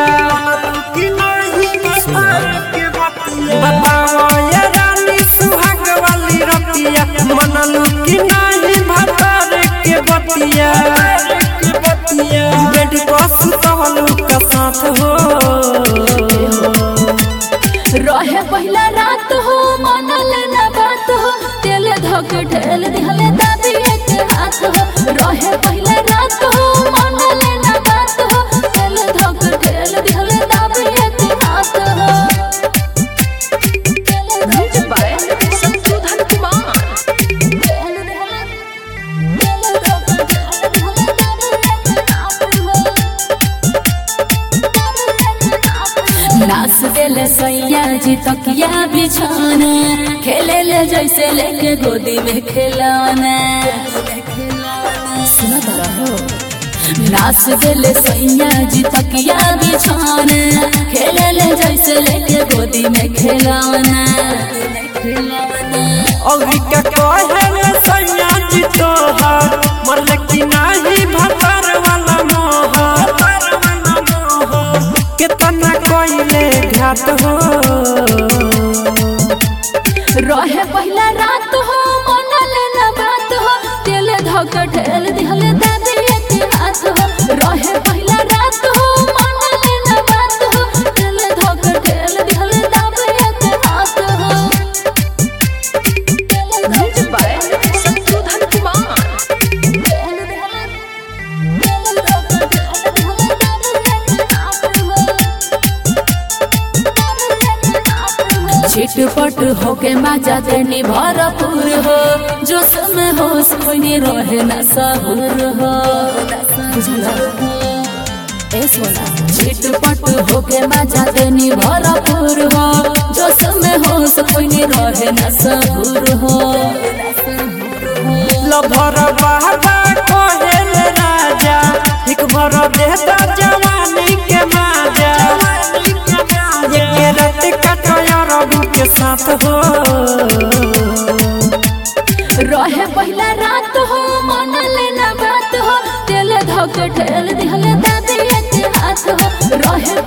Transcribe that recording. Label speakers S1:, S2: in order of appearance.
S1: कि नहीं भतार के बतिया बताओ ये रानी सुहाग वाली रतिया मनलू कि नहीं भतार के बतिया बेड पर सुतवलू का साथ हो
S2: रहे पहिला रात हो मनल न बात हो तेल धक ढेल दिहले दादी के हाथ हो रहे पहिला रात हो मनल न बात हो तेल धक ढेल दिहले दादी के हाथ हो
S3: Music by Sanjodhan Kumar.
S2: तेल दिहले तेल धक ढेल दिहले दादी के हाथ हो नाच देले सैया जी तकिया बिछाना खेले ले जैसे लेके गोदी में खिलौना सुना बड़ा हो नाच देले सैया जी तकिया बिछाना खेले ले जैसे लेके गोदी में खिलौना
S1: अभी का कहे रे सैया जी तोहार मरल कि नहीं भतार वाला मोहर कितना कोइले घाट हो
S2: रहे पहिला रात हो मनल न बात हो तेल धक ढेल दिहले दादी के हाथ हो रहे पहिला रात हो मनल न बात हो तेल धक ढेल दिहले दादी के हाथ हो
S3: Music by Sanjodhan Kumar.
S2: तेल दिहले तेल धक ढेल दिहले दादी के हाथ हो छिटपट होके मजा देनी भरपूर हो जो समय होश कोई रहे न सहूर हो बुझला ए सोना छिटपट होके मजा देनी भरपूर हो जो समय होश कोई रहे न सहूर हो
S1: लभर बाबा कोहेल राजा एक भर देता जवानी के माजा ये रात कटया रबू के साथ हो
S2: रहे पहिला रात हो मनल न बात हो तेल धक ढेल दिहले दादी के हाथ हो रहे